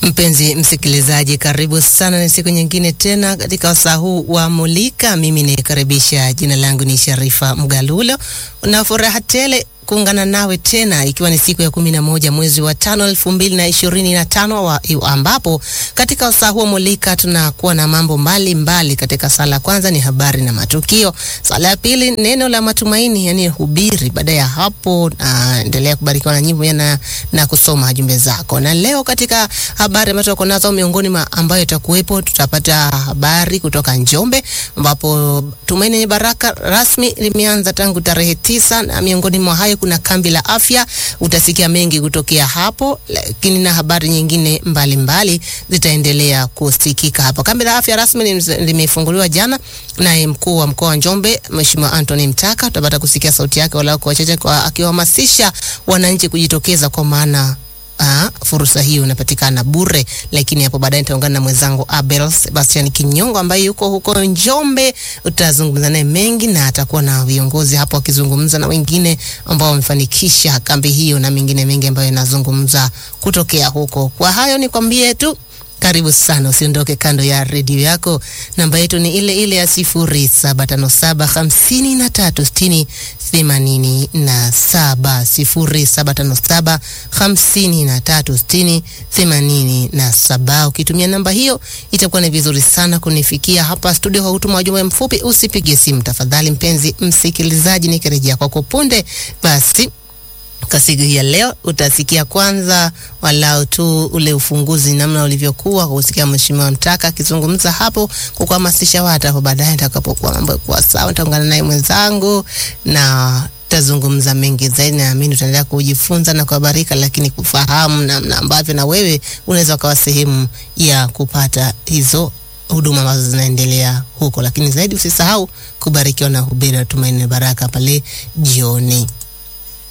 Mpenzi msikilizaji, karibu sana. Ni siku nyingine tena katika wasaa huu wa Mulika. Mimi nikaribisha, jina langu ni Sharifa Mgalulo, na furaha tele kuungana nawe tena ikiwa ni siku ya kumi na moja mwezi wa tano elfu mbili na ishirini na tano wa, ambapo katika wasaa huo Mulika tunakuwa na mambo mbalimbali mbali. Katika sala ya kwanza ni habari na matukio, sala ya pili neno la matumaini, yani hubiri. Baada ya hapo uh, endelea kubarikiwa na nyimbo na, na kusoma jumbe zako. Na leo katika habari ambazo tuko nazo, miongoni mwa ambayo itakuwepo, tutapata habari kutoka Njombe ambapo Tumaini Lenye Baraka rasmi limeanza tangu tarehe tisa na miongoni mwa hayo kuna kambi la afya. Utasikia mengi kutokea hapo, lakini na habari nyingine mbalimbali zitaendelea kusikika hapo. Kambi la afya rasmi limefunguliwa jana, naye mkuu wa mkoa wa Njombe Mheshimiwa Anthony Mtaka, utapata kusikia sauti yake walau kwa wachache, kwa akiwahamasisha wananchi kujitokeza kwa maana Aa, fursa hiyo inapatikana bure, lakini hapo baadaye nitaungana na mwenzangu Abel Sebastian Kinyongo ambaye yuko huko Njombe. Utazungumza naye mengi na atakuwa na viongozi hapo wakizungumza na wengine ambao wamefanikisha kambi hiyo na mengine mengi ambayo yanazungumza kutokea huko. Kwa hayo nikwambie tu karibu sana, usiondoke kando ya redio yako. Namba yetu ni ile ile ya sifuri saba tano saba hamsini na tatu sitini themanini na saba sifuri saba tano saba hamsini na tatu sitini themanini na saba. Ukitumia namba hiyo itakuwa ni vizuri sana kunifikia hapa studio kwa kutuma ujumbe mfupi. Usipige simu tafadhali, mpenzi msikilizaji, nikirejea kwako punde basi kwa siku hii ya leo utasikia kwanza walau tu ule ufunguzi namna ulivyokuwa, kusikia Mheshimiwa Mtaka akizungumza hapo kukuhamasisha watu. Hapo baadaye nitakapokuwa mambo kuwa sawa, nitaungana naye mwenzangu na tutazungumza mengi zaidi. Naamini utaendelea kujifunza na kuhabarika, lakini kufahamu namna ambavyo na wewe unaweza ukawa sehemu ya kupata hizo huduma ambazo zinaendelea huko, lakini zaidi usisahau kubarikiwa na hubiri Tumaini Baraka pale jioni.